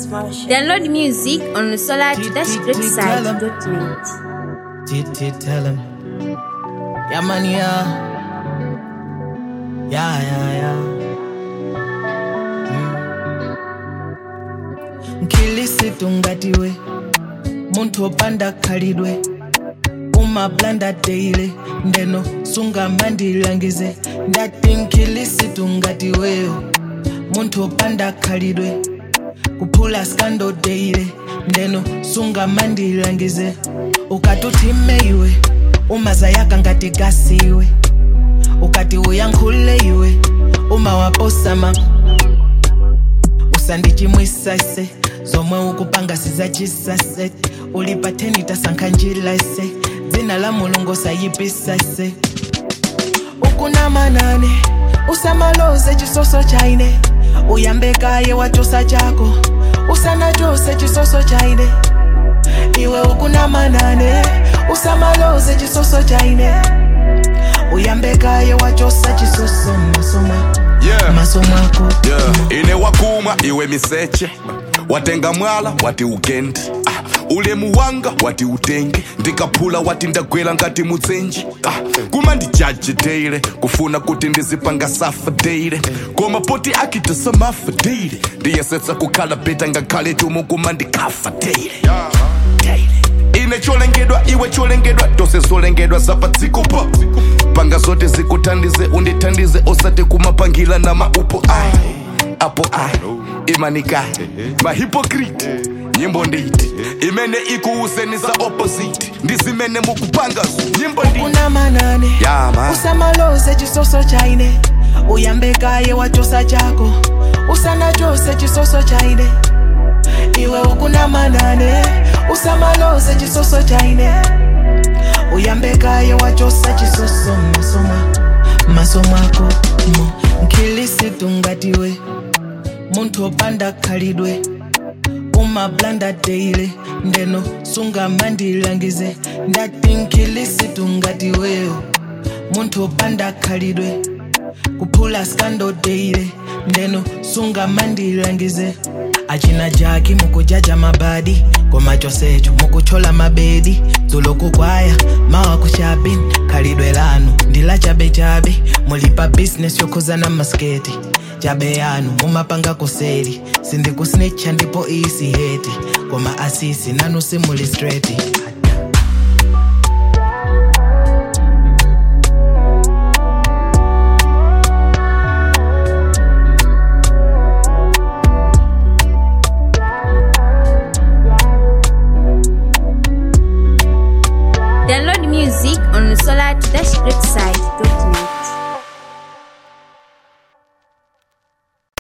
Download music on the solar-greatside.net. Titi tell him. Yeah, man, yeah. Yeah, yeah, yeah. Mm. Nkilisitu ngatiwe muntu opanda khalidwe umablanda deile ndeno sunga mandilangize ndati nkilisitu ngatiweyo muntu opanda khalidwe kuphula skando deile ndeno sunga mandilangize ukatuthime iwe umazayaka ngati gasiwe ukati uyankhule iwe uma waposama usandichimwisa ise zomwe ukupanga sizachisase ulipatheni tasankha njila ise dzina la mulungu sayipisa ise ukunamanane usamaloze chisoso chaine uyambekaye wachosa chako usanachose chisoso chaine iwe ukunamanane usamaloze chisoso chaine uyambekaye wachosa chisoso masoma Yeah. masomako Yeah. ine wakumwa iwe miseche watenga mwala wati ugendi ah. ulemu wanga wati utenge ndikaphula wati ndagwera ngati mutsenji ah. kuma ndijaji deile kufuna kuti ndizipanga safa deile koma poti akitasa mafa deile ndiyesetsa kukhala beta ngakhale tumu kuma ndikafa deile Deile. ine cholengedwa iwe cholengedwa tose zolengedwa zapadzikopa panga zote zikuthandize undithandize osati kumapangila na maupo ai apo ai imanikayi mahipokriti nyimbo nditi imene ikuuseni za opposite ndizimene mukupangazo nyimbo nditi ukunamanane Yeah, man. usamaloze chisoso chaine uyambekaye wachosa chako usanachose chisoso chaine iwe ukunamanane usamaloze chisoso chaine uyambekaye wachosa chisoso masoma masomako mo nkilisitu ngatiwe munthu opanda khalidwe umablanda deile ndeno sunga mandilangize ndati nkilisitu ngatiweyo munthu opanda khalidwe kuphula skando deile ndeno sunga mandilangize achina jaki mukujaja mabadi koma chosecho mukuchola mabedi dzulo kukwaya mawa kuchabini khalidwe lanu ndila chabechabe mulipa bizinesi yokhuzana masketi chabe yanu mumapanga kuseri sindikusnitcha ndipo isi heti koma asisi nanu simuli straight Download music on the solar-greatside.net.